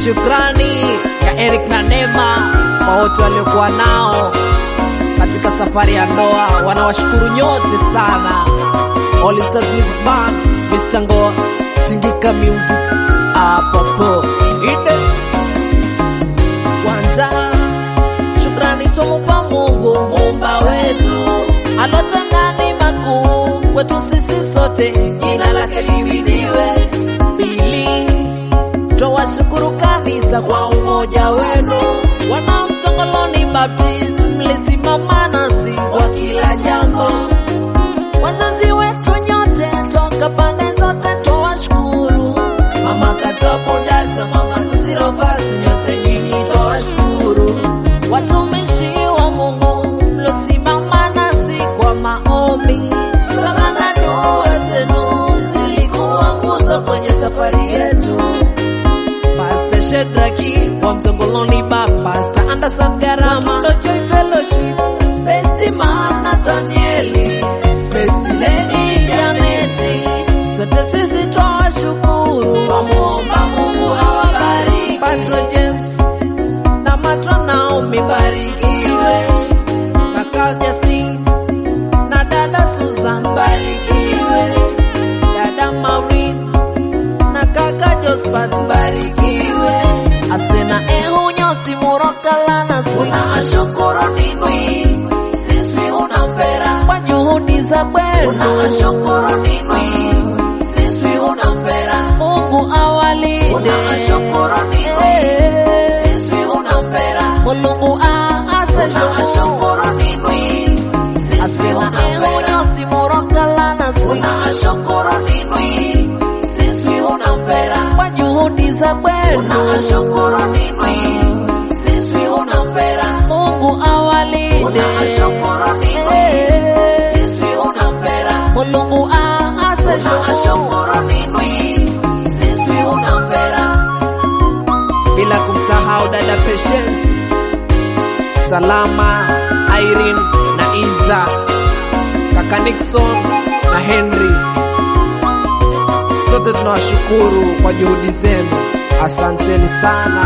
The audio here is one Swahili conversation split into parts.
Shukrani ya Eric na Neema kwa wote waliokuwa nao katika safari ya ndoa, wanawashukuru nyote sana. All Stars Music Band, Mr. Ngo, Tingika Music, apopo ide kwanza shukrani tumupa Mungu muumba wetu alotandani makuu kwetu sisi sote, jina lake liwidiwe. Pili, twawashukuru kanisa kwa umoja wenu, wana Mtongoloni Baptist mlisimama nasi kwa kila jambo, wazazi wetu nyote toka pande zote twawashukuru, mama Katabudaza, mama Zazirofasi, nyote nyinyi twawashukuru watumishi wa Mungu mlosimama nasi kwa maombi, sala na dua zenu zilikuwa nguzo kwenye safari yetu. Pastor Shedraki wa Mzongoloni ba Pastor Anderson Garama Watundo Joy Fellowship Besti Man Nathanieli Besti Lady Janeti sote sisi twawashukuru, twamuomba Mungu awabariki. Pastor James na matro Naomi barikiwe, kaka Justin na dada Susan barikiwe, dada Maureen na kaka Josephat barikiwe, asena ehu nyosi murokalana suna ashokoro ninwi sisi unampera kwa juhudi za kwenu una ashokoro ninwi sisi unampera Mungu awalinde una ashokoro ninwi sisi unampera Mulungu aasema ashokoro ninwi asema ehu nyosi murokalana suna ashokoro ninwi sisi unampera kwa juhudi za kwenu una ashokoro ninwi sisi unampera Mungu awalinde una ashokoro ninwi sisi unampera Mulungu aasema ashokoro ninwi sisi unampera bila kumsahau dada Patience, Salama, Irene na Iza, kaka Nixon na Henry. Sote tunawashukuru kwa juhudi zenu, asanteni sana.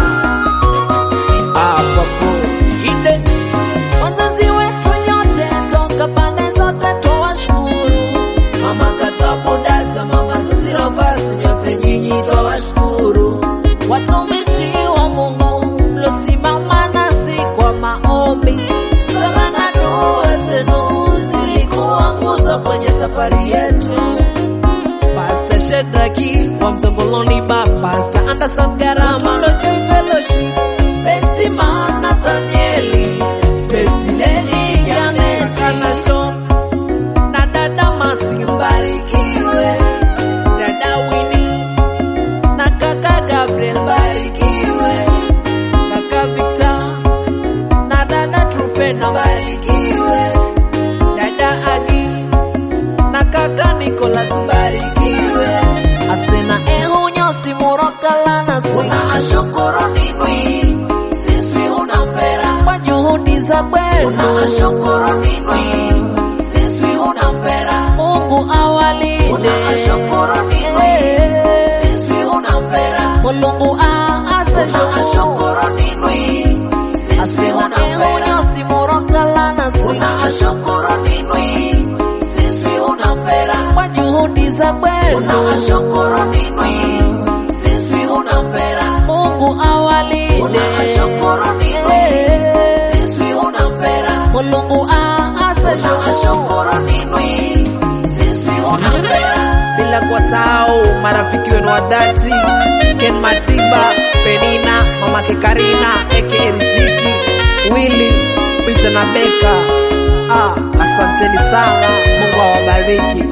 Apapo ide wazazi wetu nyote toka pande zote twawashukuru, mama Katabudaza, mama Zazirofasi, nyote nyinyi twawashukuru, watumishi wa Mungu mlosimama nasi kwa maombi, sala na dua zenu zilikuwa nguzo kwenye safari yetu. Pastor Shedraki wa Mzongoloni ba Pastor Anderson Garama Watundo Joy Fellowship Besti Man Nathanieli Besti Lady Janet Kanashon na dada Masi mbarikiwe dada Winnie na kaka Gabriel mbarikiwe kaka Victor na dada Trufena mbarikiwe dada Agi na kaka Nicholas mbarikiwe asena ehu nyosi murokalana suna ashokoro ninwi sisi unampera kwa juhudi za kwenu una ashokoro ninwi sisi unampera Mungu awalinde una ashokoro ninwi sisi unampera Mulungu aasema ashokoro ninwi sisi unampera nyosi murokalana suna ashokoro ninwi sisi unampera kwa juhudi za kwenu una ashokoro ninwi sisi unampera Mungu awalinde una ashokoro ninwi sisi unampera Mulungu aasema ashokoro ninwi sisi unampera bila kuwasahau marafiki wenu wa dhati Ken Matiba, Penina, mamake Karina, aka Riziki, Willy, Peter na Beka. Ah, asanteni sana, Mungu awabariki.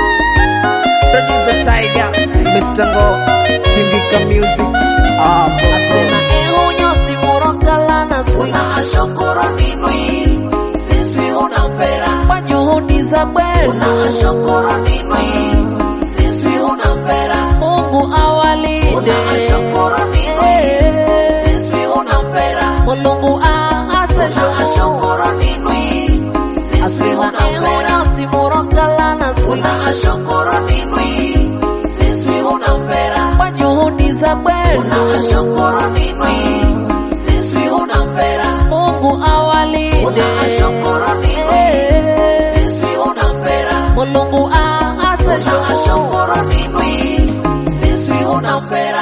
Producer Tiger, Mr. Ngo, Tingika Music. Ah, asena ehu nyosi murokalana suna ashokoro ninwi sisi unampera kwa juhudi za kwenu una ashokoro ninwi sisi unampera Mungu awalinde una ashokoro ninwi sisi unampera Mulungu aasema ashokoro ninwi sisi unampera nyosi murokalana suna ashokoro ninwi sisi unampera kwa juhudi za kwenu wenu Unashukuru nini? Sisi unampera. Mungu awalinde Unashukuru nini? Eh, Sisi unampera. Mulungu aasesho Unashukuru nini? Sisi unampera.